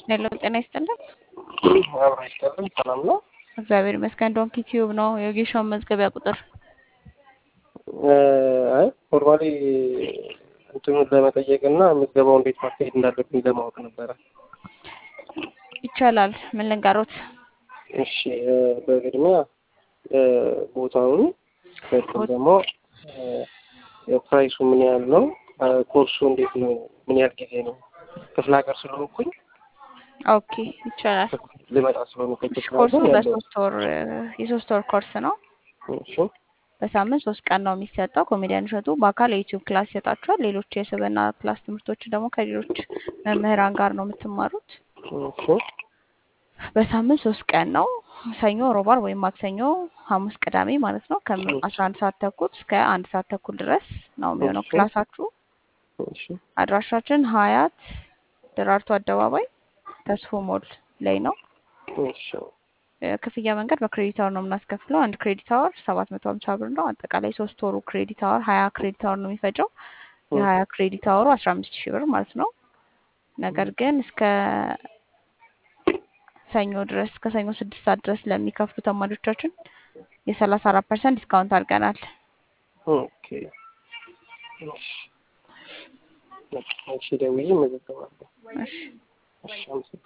ሄሎ ጤና ይስጥልን። አብራ ይስጥልን። ሰላም ነው? እግዚአብሔር ይመስገን። ዶንኪ ቲዩብ ነው የጌሻውን መዝገቢያ ቁጥር አይ ፎርማሊ እንትኑን ለመጠየቅ እና ምዝገባው እንዴት ማካሄድ እንዳለብኝ ለማወቅ ነበረ። ይቻላል። ምን ልንገሮት? እሺ በቅድሚያ ቦታውን በቅድም ደግሞ ፕራይሱ ምን ያህል ነው? ኮርሱ እንዴት ነው? ምን ያህል ጊዜ ነው? ክፍለ ሀገር ስለሆንኩኝ ኦኬ ይቻላል። ልመጣ ስለሆንኩኝ ክፍለ ኮርሱ ሀገር ያለው በሶስት ወር የሶስት ወር ኮርስ ነው። እሺ በሳምንት ሶስት ቀን ነው የሚሰጠው። ኮሜዲያን እሸቱ በአካል የዩቲዩብ ክላስ ይሰጣችኋል። ሌሎች የስብዕና ክላስ ትምህርቶች ደግሞ ከሌሎች መምህራን ጋር ነው የምትማሩት። እሺ በሳምንት ሶስት ቀን ነው። ሰኞ፣ ሮብ፣ ዓርብ ወይም ማክሰኞ፣ ሐሙስ፣ ቅዳሜ ማለት ነው ከአስራ አንድ ሰዓት ተኩል እስከ አንድ ሰዓት ተኩል ድረስ ነው የሚሆነው እሺ። ክላሳችሁ። እሺ አድራሻችን ሀያት ደራርቱ አደባባይ ተስፎ ሞል ላይ ነው። እሺ ክፍያ መንገድ በክሬዲት አወር ነው የምናስከፍለው። አንድ ክሬዲት አወር ሰባት መቶ ሀምሳ ብር ነው። አጠቃላይ ሶስት ወሩ ክሬዲት አወር ሀያ ክሬዲት አወር ነው የሚፈጀው። የሀያ ክሬዲት አወሩ አስራ አምስት ሺህ ብር ማለት ነው። ነገር ግን እስከ ሰኞ ድረስ እስከ ሰኞ ስድስት ሰዓት ድረስ ለሚከፍሉ ተማሪዎቻችን የሰላሳ አራት ፐርሰንት ዲስካውንት አድርገናል። ኦኬ እሺ እሺ ደውዬ እመዘገባለሁ። እሺ እሺ አመሰግናለሁ።